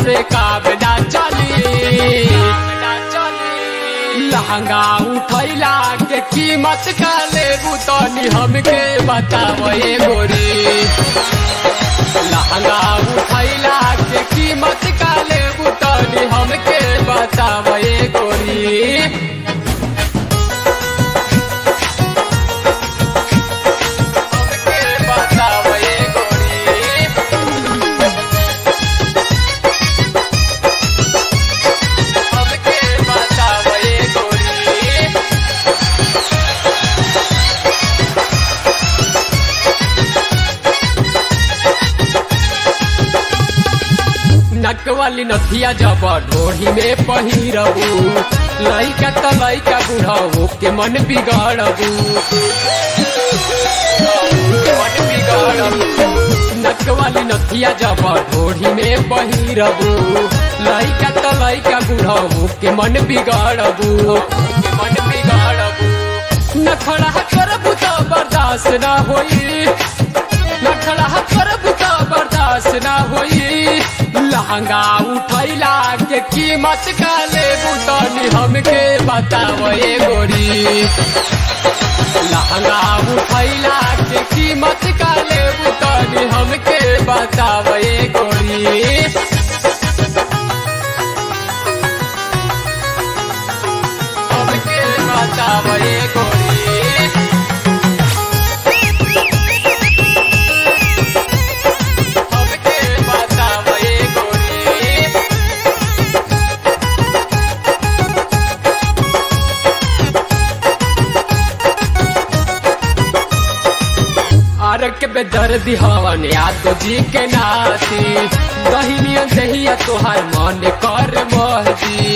से काम ना चली लहंगा उठैला के कीमत का लेबू तनी हमके बताव ए गोरी लहंगा उठैला के कीमत का लेबू तनी हमके बताव ए गोरी हमके बताव ए गोरी हमके बताव ए गोरी नक वाली नथिया जब ढोही में पहिरबू लइका त लइका बुढ़ाऊ के मन बिगाड़बू मन बिगाड़बू नक वाली नथिया जब ढोही में पहिरबू लइका त लइका बुढ़ाऊ के मन बिगाड़बू के मन बिगाड़बू नखड़ा करबू त बर्दाश्त ना होई नखड़ा करबू त बर्दाश्त ना होई लहंगा उठैला के कीमत का लेबू तनी हमके बताव ए गोरी लहंगा उठैला के कीमत का लेबू तनी हमके बताव ए गोरी हमके बताव ए गोरी हमके बताव ए गोरी आरक पे दर्द हवन याद जी के नाती दहिनिया दहिया तोहार मन कर महदी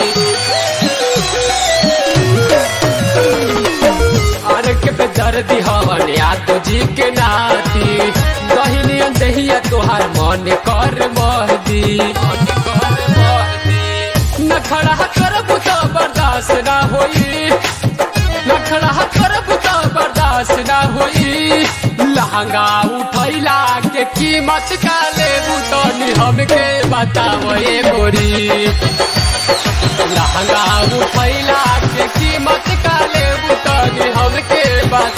आरक पे दर्द हवन याद जी के नाती दहिनिया दहिया तोहार मन कर महदी मन कर महदी नखड़ा करबू तो बर्दाश्त ना होई नखड़ा करबू तो बर्दाश्त ना होई लहंगा उठैला के कीमत का लेबू तनी हमके बताव ए गोरी लहंगा उठैला के कीमत का लेबू तनी हमके बता